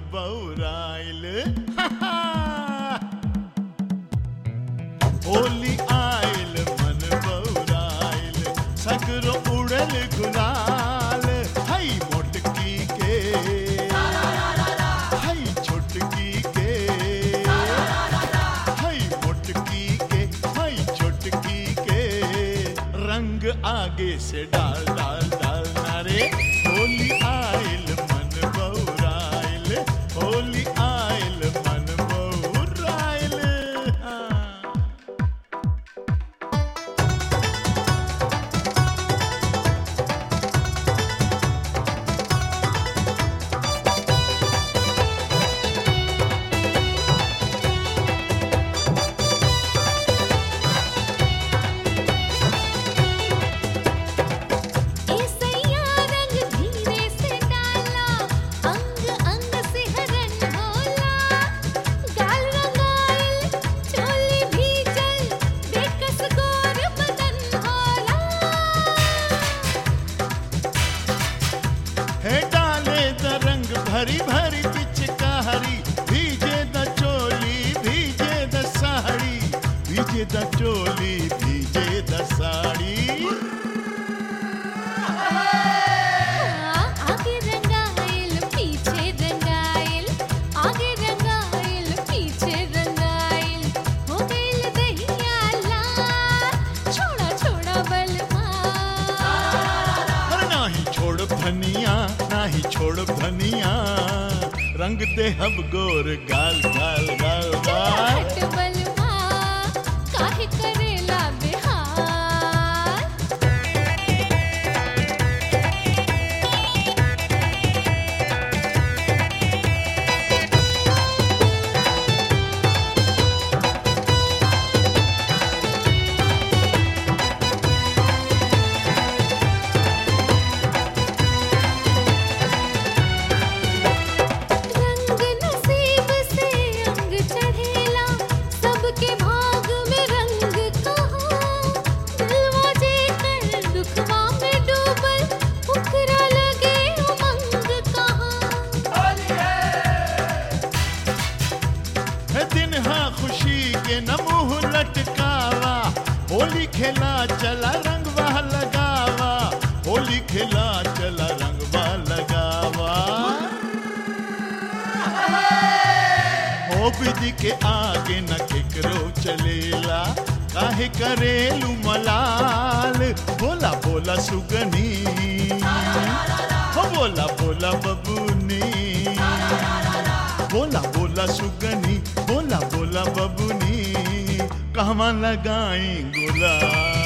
बौराइल होली आइल मन बौराइल सगरो उड़ल गुलाल हई मोटकी के हई छोटकी के हई मोटकी के हई छोटकी के रंग आगे से डाल डाल डाल नारे होली आइल मन बौराइल होली आइल मन बौराइल हाँ। ऐसैया रंग धीरे से डाला अंग अंग से हरन होला गाल रंगाइल चोली भीजल बेकस गोर बदन होला है डाले द रंग भरी भरी पिचकारी भीजे द चोली भीजे द साड़ी भीजे द चोली भीजे द साड़ी आगे रंगाइल पीछे रंगाइल आगे रंगाइल पीछे रंगाइल हो गइल दहिया लाल छोड़ा छोड़ा बलमा और नाही छोड़ धनिया नाही छोड़ धनिया रंग दे हम गोर गाल गाल गाल गाल हट बलमा काहे करेला बिहार रंग नसीब से अंग चढ़ेला सबके भाग में रंग कहाँ दिलवा जे कर दुखवा में डूबल उखरा लगे उमंग कहाँ है दिन हाँ खुशी के न मुंह लटकावा होली खेला चला रंगवा लगावा होली खेला चला रंगवा लगावा हो विधि के आगे न केकरो चलेला काहे करेलू मलाल बोला बोला सुगनी हो बोला बोला बबूनी बोला बोला सुगनी बोला बोला बबुनी कहवा लगाई गुलाल